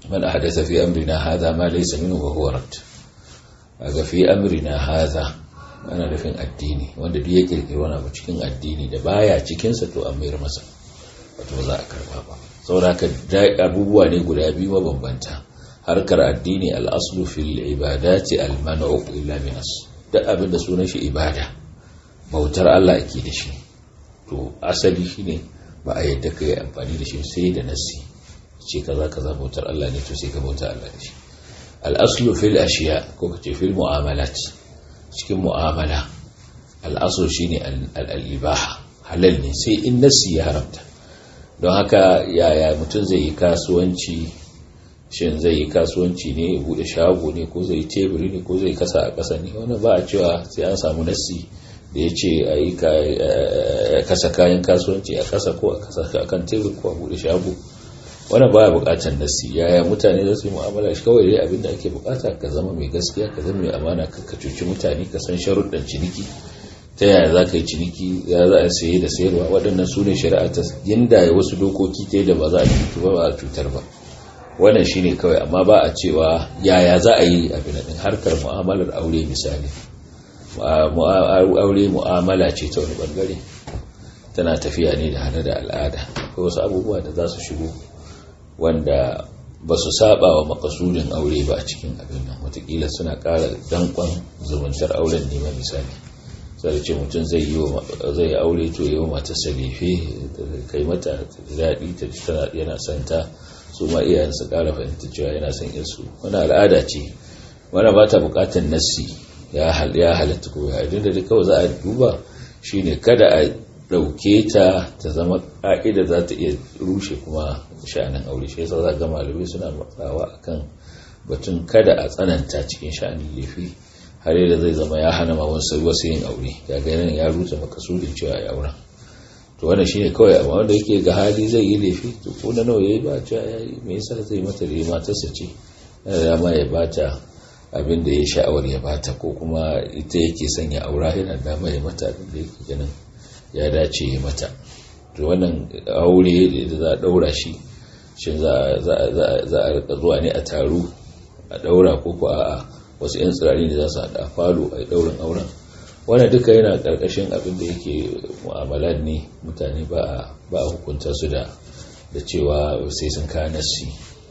man ahdatha fi amrina hadha ma laysa minhu wa huwa rad aga fi amrina hadha ana nufin addini wanda duk ya kirkiri wani abu cikin addini da baya cikinsa to an mayar masa wato ba za a karba ba saboda haka abubuwa ne guda biyu mabambanta harkar addini al'aslu fil ibadati al-man'u illa min as duk abin da sunan shi ibada bautar Allah ake da shi to asali shine ba a yadda kai amfani da shi sai da nasi ce kaza kaza bautar Allah ne to sai ka bauta Allah da shi al-aslu fil ashiya ko kace fil mu'amalat cikin mu'amala al-aslu shine al-ibaha halal ne sai in nasi ya haramta don haka yaya mutum zai yi kasuwanci shin zai yi kasuwanci ne ya bude shago ne ko zai teburi ne ko zai kasa a ƙasa ne wani ba a cewa sai an samu nassi da ya ce a yi kasa kayan kasuwanci a ƙasa ko a kasa a kan tebur ko a bude shago wani ba a buƙatar nassi yaya mutane za su yi mu'amala shi kawai dai abin da ake buƙata ka zama mai gaskiya ka zama mai amana ka cuci mutane ka san sharuɗan ciniki ta yaya za ka yi ciniki ya za a saye da sayarwa waɗannan su ne shari'a ta yinda wasu dokoki ta da ba za a cutu ba ba a cutar ba wannan shine kawai amma ba a cewa yaya za a yi abin din harkar mu'amalar aure misali aure mu'amala ce ta wani bangare tana tafiya ne da hana da al'ada akwai wasu abubuwa da za su shigo wanda ba su saba wa makasudin aure ba a cikin abin nan watakila suna ƙara dankon zumuntar auren ne ma misali sai ce mutum zai yi zai aure to yi wa matarsa lefe kai mata daɗi ta tana yana santa su ma iyayen su ƙara fahimta cewa yana son yarsu wani al'ada ce wani ba ta buƙatar nassi ya halatta ko ya idan da duk kawai za a duba shine kada a ɗauke ta ta zama ƙa'ida za ta iya rushe kuma sha'anin aure shi yasa za ga malamai suna matsawa akan batun kada a tsananta cikin sha'anin lefe har da zai zama ya hana ma wasu wasu yin aure ya ga yana ya rusa makasudin cewa ya aura to wannan shine kawai amma wanda yake ga hali zai yi laifi to ko na nawa yayi ba cewa yayi me yasa zai mata da matarsa ce yana ma ya bata abin da ya sha'awar ya bata ko kuma ita yake son ya aura yana da ya mata abin da yake ganin ya dace ya mata to wannan aure da za a daura shi shin za a rika zuwa ne a taru a daura ko ko a'a wasu 'yan tsirari da za su haɗa falo a ɗaurin auren wannan duka yana ƙarƙashin abin da yake mu'amalar ne mutane ba a hukunta su da da cewa sai sun kawo nassi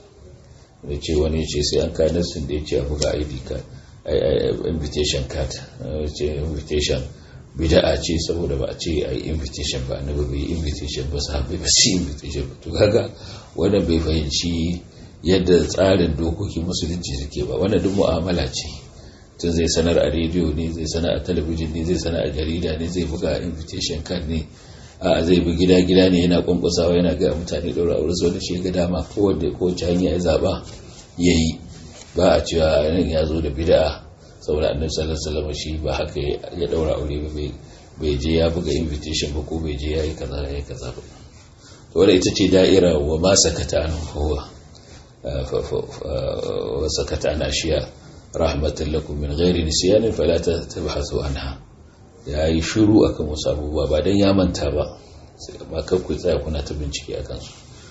da ce wani ce sai an kawo nassin da ya ce a buga id card invitation card ce invitation bida'a ce saboda ba a ce a yi invitation ba na bai yi invitation ba sahabai ba su invitation ba to kaga wannan bai fahimci yadda tsarin dokokin musulunci suke ba wannan duk mu'amala ce tun zai sanar a rediyo ne zai sanar a talabijin ne zai sanar a jarida ne zai buga invitation card ne a zai bi gida gida ne yana kwankwasawa yana ga mutane ɗaura aure sau da shi ga dama kowace kowace hanya ya zaɓa ya yi ba a cewa nan ya zo da bid'a saboda annabi sallallahu alaihi wasallam shi ba haka ya ɗaura aure ba bai je ya buga invitation ba ko bai je ya yi kaza ya yi kaza ba to wadda ita ce da'ira wa ma sakata an kowa وسكت عن أشياء رحمة لكم من غير نسيان فلا تبحثوا عنها ya yi shiru akan wasu abubuwa ba don ya manta ba ba kakwai tsaya kuna ta bincike a kansu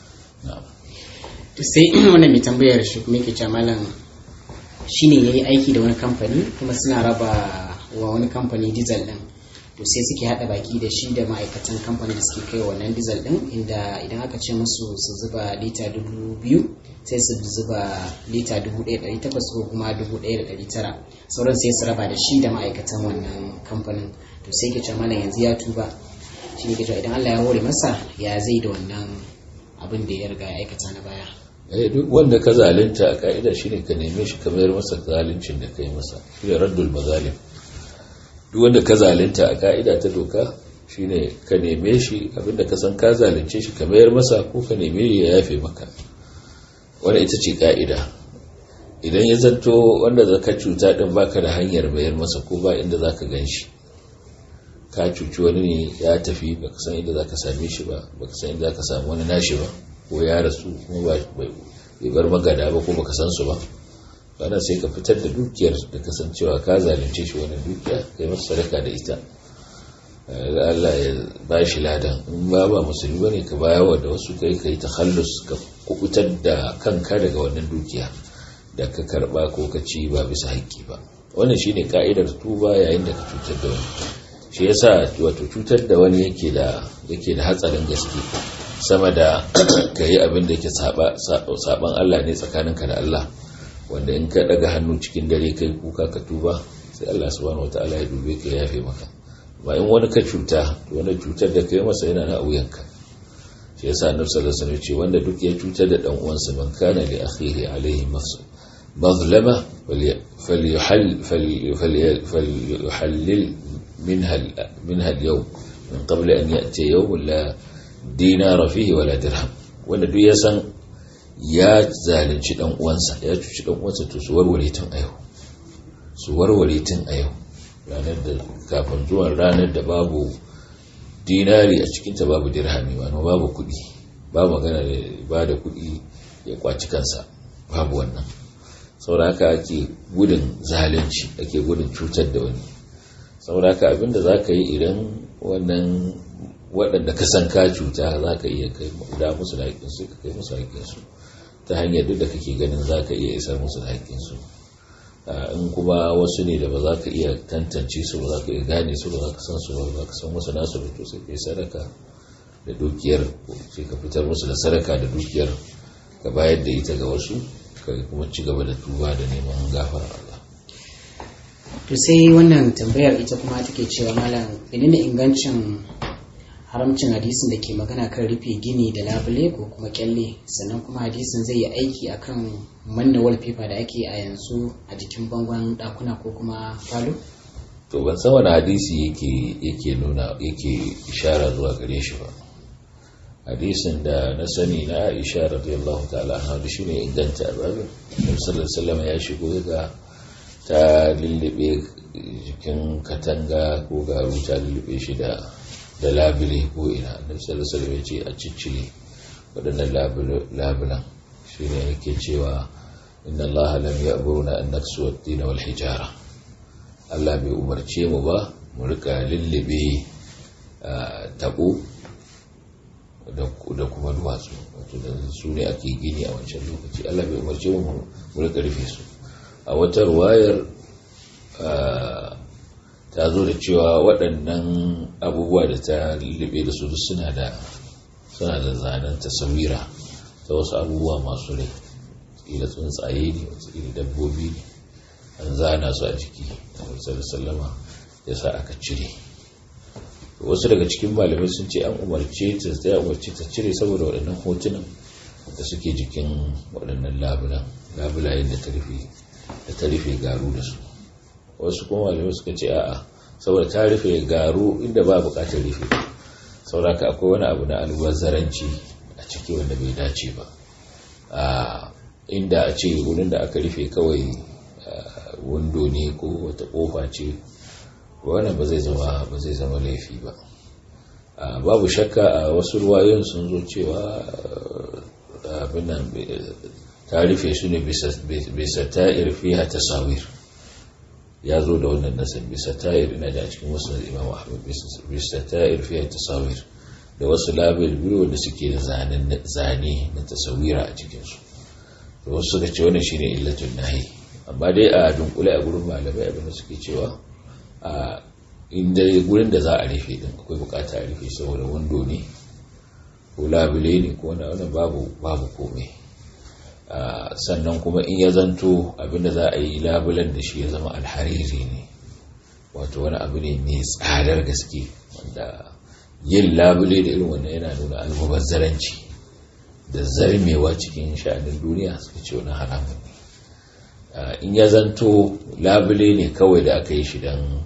sai wannan mai tambayar shi kuma yake ce malam shine yayi aiki da wani kamfani kuma suna raba wa wani kamfani diesel din to sai suke hada baki da shi da ma'aikatan kamfanin da suke kai wannan diesel din inda idan aka ce musu su zuba lita dubu biyu sai su zuba lita dubu ɗaya ɗari takwas ko kuma dubu ɗaya da ɗari tara sauran sai su raba da shi da ma'aikatan wannan kamfanin to sai ke ce mana yanzu ya tuba shi ne ke cewa idan Allah ya hore masa ya zai da wannan abin da ya riga ya aikata na baya eh duk wanda ka zalunta a ka'ida shine ka neme shi ka mayar masa zaluncin da kai masa shi ne raddul mazalim duk wanda ka zalunta a ka'ida ta doka shine ka neme shi abinda ka san ka zalunce shi ka mayar masa ko ka neme ya yafe maka wanda ita ce ka'ida idan ya zanto wanda zaka cuta din baka da hanyar mayar masa ko ba inda zaka gan shi ka cuci wani ne ya tafi baka san inda zaka same shi ba baka san inda zaka samu wani nashi ba ko ya rasu kuma bai bar magada ba ko baka san su ba kana sai ka fitar da dukiyar da kasancewa ka zalunce shi wannan dukiya kai masa sadaka da ita Allah ya ba shi ladan in ba ba musulmi bane ka bayawa da wasu kai kai takhallus ka kubutar da kanka daga wannan dukiya da ka karba ko ka ci ba bisa haƙƙi ba wannan shine ka'idar tuba yayin da ka cutar da wani shi yasa wato cutar da wani yake da yake da hatsarin gaske sama da ka yi abin da yake saban Allah ne tsakaninka da Allah wanda in ka daga hannu cikin dare kai kuka ka tuba sai Allah subhanahu wataala ya dube ka ya yafe maka ba in wani ka cuta wani cutar da kai masa yana na wuyanka shi yasa annabi sallallahu alaihi wasallam ce wanda duk ya cutar da dan uwansa man kana li akhihi alaihi mazlama falyuhall falyuhallil minha minha al-yawm min qabl an ya'ti yawm la dinara fihi wala dirham wanda duk ya san ya zalunci dan uwansa ya cuci dan uwansa to su warware tun a yau su warware tun a yau ranar da kafin zuwan ranar da babu dinari a cikinta babu dirhami wani babu kudi babu magana da ba da kudi ya kwaci kansa babu wannan saboda haka ake gudun zalunci ake gudun cutar da wani saboda haka abinda za ka yi idan wannan waɗanda ka san ka cuta za ka iya kai da musu da haƙƙinsu ka kai musu haƙƙinsu ta hanyar duk da kake ganin za ka iya isar musu da haƙƙinsu in kuma wasu ne da ba za ka iya tantance su ba za ka iya gane su ba za ka san su ba za ka san wasu nasu da to sai kai sadaka da dukiyar sai ka fitar musu da sadaka da dukiyar ka bayar da ita ga wasu ka kuma ci gaba da tuba da neman gafara Allah to sai wannan tambayar ita kuma take cewa malam menene ingancin haramcin hadisin da ke magana kan rufe gini da labule ko kuma kyalle sannan kuma hadisin zai yi aiki akan manna wallpaper da ake a yanzu a jikin bangon dakuna ko kuma falo to ban san wani hadisi yake yake nuna yake ishara zuwa gare shi ba hadisin da na sani na Aisha radiyallahu ta'ala anha da shine inganta babin Annabi sallallahu alaihi wasallam ya shigo ga ta lullube jikin katanga ko garu ta lullube shi da da labule ko ina da sallallahu ya ce a ciccire waɗannan labulan shi ne yake cewa inna allaha lam ya'muruna an naksu ad-din wal hijara Allah bai umarce mu ba mu rika lullube tabo da kuma duwatsu wato da su ne ake gini a wancan lokaci Allah bai umarce mu mu rika rufe su a wata ruwayar ta zo da cewa waɗannan abubuwa da ta lullube da su suna da suna da zanen tasawira ta wasu abubuwa masu rai ila tsuntsaye ne wasu ila dabbobi ne an zana su a jiki a sallama ya sa aka cire wasu daga cikin malamai sun ce an umarce ta ta umarce ta cire saboda waɗannan hotunan da suke jikin waɗannan labulan labulayen da ta rufe garu da su wasu kuma malamai suka ce a'a saboda ta rufe garu inda ba bukatar rufe sauraka akwai wani abu na albazaranci a ciki wanda bai dace ba inda a ce wurin da aka rufe kawai wando ne ko wata kofa ce wannan ba zai zama ba zai zama laifi ba babu shakka a wasu ruwayoyin sun zo cewa abin nan ta rufe su ne bisa ta'ir fiha tasawir ya zo da wannan nasar bisa ta'ir ina da cikin wasu imam ahmad bisa ta'ir fiye tasawir da wasu label biyu wanda suke da zane na tasawira a cikinsu da wasu suka ce wannan shine illatun nahi amma dai a dunkule a gurin malamai abinda suke cewa a inda gurin da za a rufe din akwai bukata a rufe saboda wando ne ko labule ne ko wani babu babu komai sannan kuma in ya zanto abinda za a yi labulan da shi ya zama alhariri ne wato wani abu ne mai tsadar gaske wanda yin labule da irin wannan yana nuna almubazzaranci da zarmewa cikin sha'anin duniya suka ce wani haramun ne in ya zanto labule ne kawai da aka yi shi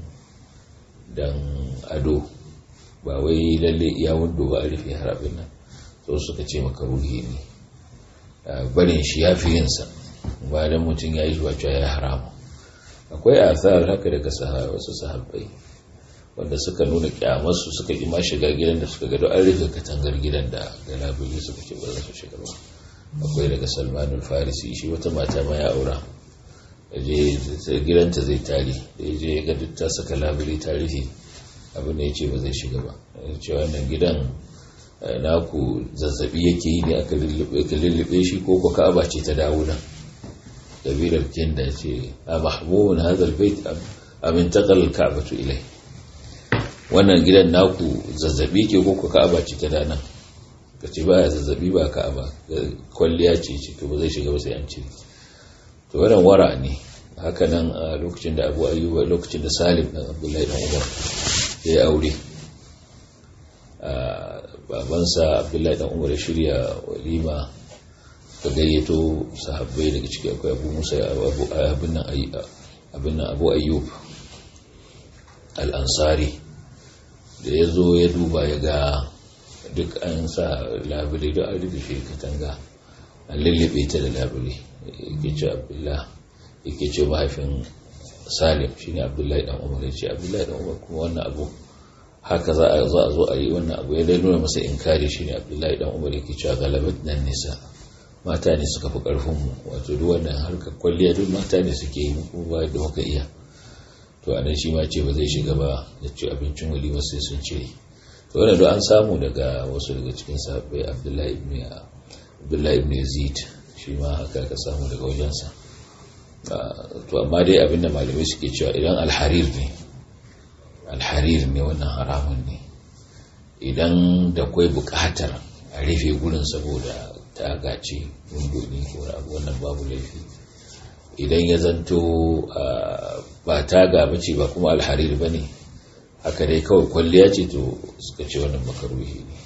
don ado ba wai lalle iya wando ba a rufe harabin nan so suka ce maka ruhi ne barin shi ya fi yinsa ba don mutum ya yi shi wacce ya haramu akwai asar haka daga wasu sahabbai wanda suka nuna kyamarsu suka ƙi ma shiga gidan da suka gado an rufe katangar gidan da ga labule suka ce ba za su shiga ba akwai daga salmanul farisi shi wata mata ma ya aura je gidanta zai tare da ya je ga duk ta saka labule ta rufe abin da ya ce ba zai shiga ba ya ce wannan gidan naku zazzabi yake yi ne aka lullube shi ko ko ka'aba ce ta dawo nan kabilar kinda ce a mahmumun hazal bait amin taqal ka'batu ilai wannan gidan naku zazzabi ke ko ko ka'aba ce ta dana ka ce baya zazzabi ba ka'aba kwalliya ce ce to ba zai shiga ba sai an ce to wannan wara ne haka nan a lokacin da Abu Ayyuba lokacin da Salim dan Abdullahi dan Umar ya yi aure babansa Abdullahi dan Umar ya shirya walima ka gayyato sahabbai daga ciki akwai Abu Musa abin nan abin nan Abu Ayyub al-Ansari da ya zo ya duba ya ga duk an sa labule da an rufe katanga an lullube ta da labule yake ce abdullah yake ce mahaifin salim shine abdullahi dan umar ya ce abdullahi dan umar kuma wannan abu haka za a zo a zo a yi wannan abu ya dai nuna masa inkari shine abdullahi dan umar yake cewa galabat nan nisa mata ne suka fi karfin mu wato duk wannan harkar kwalliya duk mata ne suke yi mu ba da muka iya to anan shi ma ce ba zai shiga ba ya ci abincin walima sai sun cire to wannan an samu daga wasu daga cikin sahabbai abdullahi ibn abdullahi ibn yazid shi ma haka ka samu daga wajensa to amma dai abinda malamai suke cewa idan alharir ne alharir ne wannan haramun ne idan da kwai bukatar a rufe gurin saboda ta gace windo ne ko abu wannan babu laifi idan ya zanto ba ta gaba ce ba kuma alharir ba ne haka dai kawai kwalliya ce to suka ce wannan makaruhi ne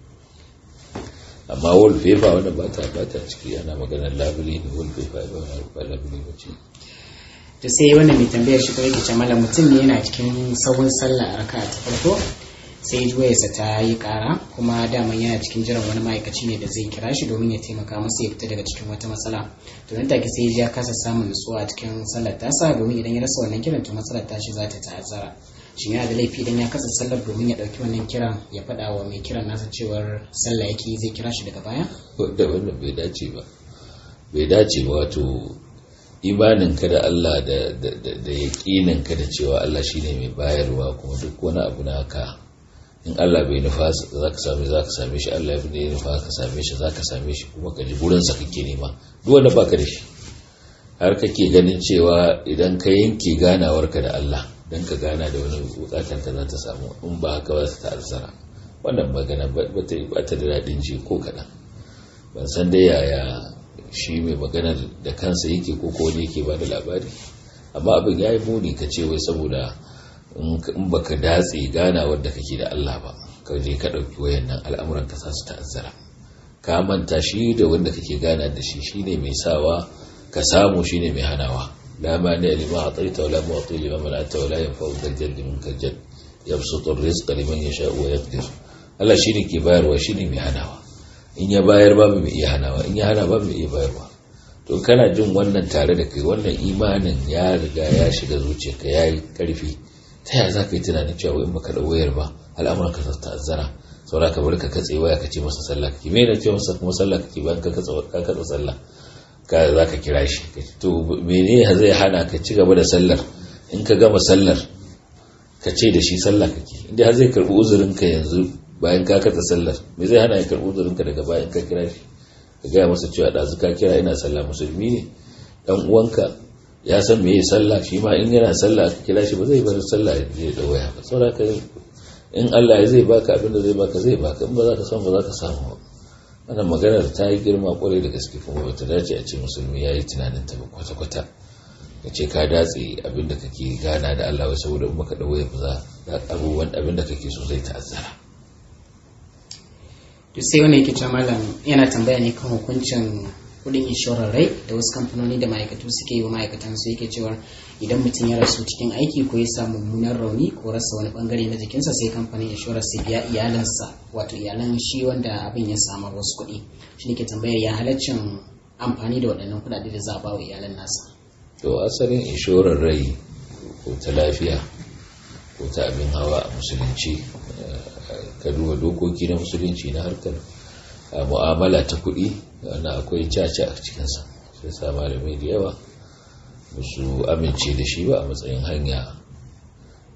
amma wallpaper wannan ba ta ba ta ciki ana maganar labule ne wallpaper ba ba labule ba ce to sai wannan mai tambayar shi ko yake ce malam mutum ne yana cikin sahun sallah a raka ta farko sai juwayarsa ta yi kara kuma daman yana cikin jiran wani ma'aikaci ne da zai kira shi domin ya taimaka masa ya fita daga cikin wata matsala to nan take sai ya kasa samun nutsuwa a cikin sallar tasa domin idan ya rasa wannan kiran to matsalar tashi za ta ta'azzara shin yana da laifi idan ya kasa sallar domin ya ɗauki wannan kiran ya faɗa wa mai kiran nasa cewar sallah yake zai kira shi daga baya da wannan bai dace ba bai dace ba wato imanin ka da Allah da da yaƙinin ka da cewa Allah shine mai bayarwa kuma duk wani abu na ka in Allah bai nufa za ka same za ka same shi Allah ya nufa ka same shi za ka same shi kuma ka ji burinsa kake nema duk wanda baka da shi har kake ganin cewa idan ka yanke ganawarka da Allah don ka gana da wani bukatar ta za ta samu in ba haka ba ta ta'azzara wannan magana ba ta da daɗin ji ko kaɗan ban san dai yaya shi mai magana da kansa yake ko ko wani yake ba da labari amma abin ya yi muni ka ce wai saboda in baka datse ganawar da kake da Allah ba ka je ka ɗauki wayan nan al'amuran ka sa su ta'azzara ka manta shi da wanda kake gana da shi shine mai sawa ka samu shine mai hanawa لا مانع لما أعطيت ولا معطي لما منعت ولا ينفع ذا الجد منك الجد يبسط الرزق لمن يشاء ويقدر Allah shi ne ke bayarwa shi ne mai hanawa in ya bayar babu mai iya hanawa in ya hana babu mai iya bayarwa to kana jin wannan tare da kai wannan imanin ya riga ya shiga zuciyarka ya yi karfi ta yaya za ka yi tunanin cewa in baka da wayar ba al'amuran ka ta'azzara saura ka bar ka katse waya ka ce masa sallah kake me ne ce masa kuma sallah kake bayan ka katsa ka katsa sallah ka za ka kira shi to mene zai hana ka ci gaba da sallar in ka gama sallar ka ce da shi sallah kake inda har zai karbi uzurin ka yanzu bayan ka katsa sallar me zai hana ya karbi uzurin ka daga bayan ka kira shi ka gaya masa cewa ɗazu ka kira ina sallah musulmi ne dan uwanka ya san me yi sallah shi ma in yana sallah aka kira shi ba zai bar sallah ya je da waya ba saboda ka in Allah ya zai baka abin da zai baka zai baka in ba za ka samu ba za ka samu ba wannan maganar ta yi girma kwarai da gaske kuma bata dace a ce musulmi ya yi tunanin ta kwata-kwata ka ce ka datse abin da kake gana da Allah wai saboda in baka dawo ba za abubuwan abin da kake so zai ta'azzara to sai wani yake cewa malam yana tambaya ne kan hukuncin kudin inshorar rai da wasu kamfanoni da ma'aikatu suke yi wa ma'aikatan su yake cewa idan mutum ya rasu cikin aiki ko ya samu mummunan rauni ko rasa wani bangare na jikinsa sai kamfanin inshorar sai biya iyalansa wato iyalan shi wanda abin ya samu wasu kuɗi shi ne ke tambayar ya halaccin amfani da waɗannan kuɗaɗe da za a ba wa iyalan nasa to asalin inshorar rai ko ta lafiya ko ta abin hawa a musulunci ka duba dokoki na musulunci na harkar mu'amala ta kuɗi wanda akwai caca a cikinsa sai sa malamai da yawa ba su amince da shi ba a matsayin hanya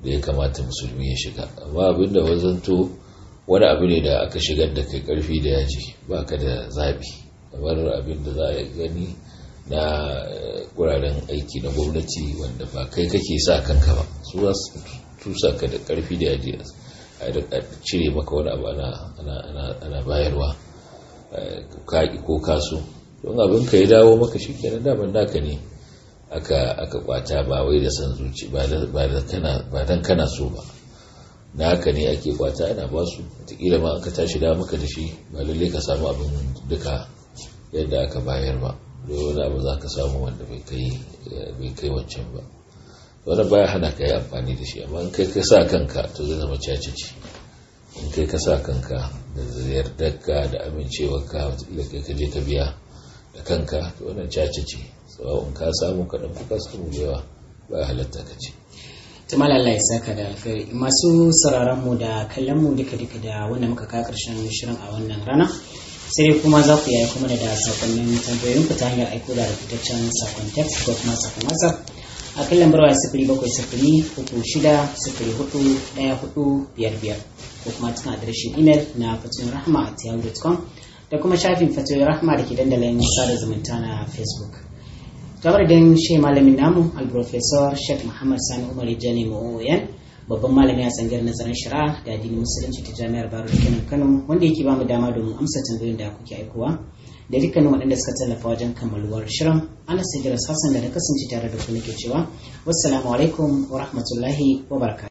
da ya kamata musulmi ya shiga amma abinda wazanto wani abu ne da aka shigar da kai karfi da yaji ba ka da zaɓi kamar abin da za a gani na wuraren aiki na gwamnati wanda ba kai kake sa kanka ba su za su tusa ka da karfi da yaji a cire maka wani abu ana bayarwa kaƙi ko kaso don abin ka ya dawo maka shi kenan daman naka ne aka kwata ba wai da san zuci ba dan kana so ba na haka ne ake kwata ana ba su watakila ma aka tashi da maka da shi ba lalle ka samu abin duka yadda aka bayar ba da wani abu za ka samu wanda bai kai wancan ba wani baya hana ka yi amfani da shi amma in kai ka sa kanka to zai zama caci ce in kai ka sa kanka da yardarka da amincewarka watakila kai ka je ka biya da kanka to wannan caci ce in ka samu kaɗan kuka samu da yawa ba halatta ka ce tumal Allah ya saka da alkhairi masu sauraron mu da kallon mu duka duka da wanda muka kawo karshen shirin a wannan rana sai dai kuma za ku yi kuma da sakonnin tambayoyin ku ta hanyar aiko da rubutaccen sakon text ko kuma sakon whatsapp a kan lambar waya sifiri bakwai sifiri uku shida sifiri hudu ɗaya hudu biyar biyar ko kuma cikin adireshin imel na fatoyin rahama a yahoo.com da kuma shafin fatoyin rahama da ke dandalin sada zumunta na facebook kamar da shi malamin namu al-professor sheikh muhammad sani umar jani ma'oyan babban malami a tsangar nazarin shari'a da addinin musulunci ta jami'ar baro da kenan kano wanda yake bamu dama domin amsa tambayoyin da kuke aikowa da dukkanin waɗanda suka tallafa wajen kammaluwar shirin ana sigiras hassan da na kasance tare da ku nake cewa wassalamu alaikum wa rahmatullahi wa barakatuh